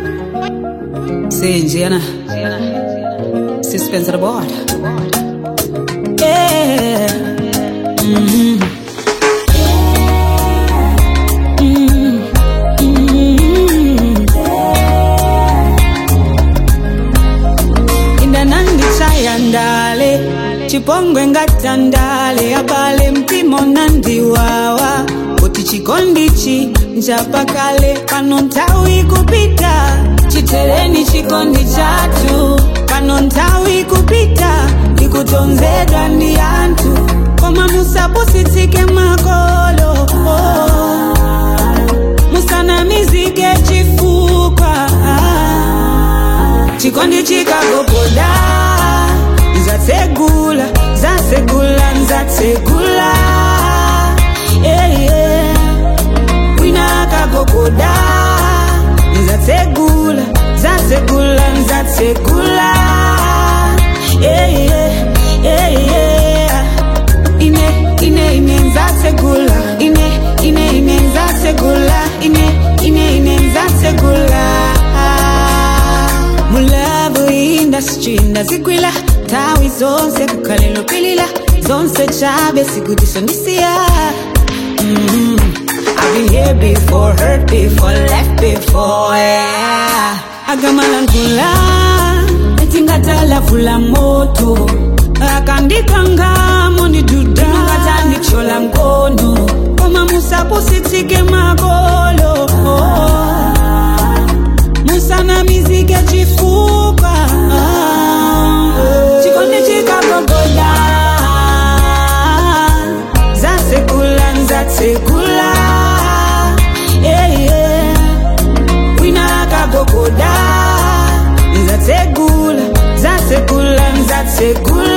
Sinjena. Suspense of the board. Yeah. Mhm. Mhm. Mhm. indanandi chayandale chipongwe ngatandale abale mpimo nandiwawa kuti chikondichi nchapakale pano nthawi kupita chitereni chikondi chathu pano nthawi kupita ndikutonzedwa ndi anthu koma musapusitsike makolo musanamizike chifukwa chikondi chikagogoda nzatsegula nzatsegula nzatsegula yeah, yeah. wina akagogoda nzatsegula nzatsegula nzatsegula yeah, yeah, yeah, yeah. ine ine ine nzatsegula ine ine ine nzatsegula ine ine ine nzatsegula mulavu industry ndazigwila tawi zonse kukhalelo pilila zonse chabe sikutisondisiya mm I've been here before, hurt before, left before, yeah. Agamalankhula, etingatala moto akandikangamo ndiduda ngatandichola mkono koma musapusitsike makolo musanamizike chifukwa chikondi chikagogoda nzatsekula nzatsekula yeah, yeah. wina akagogoda nzatsegula nzatsegula nzatsegula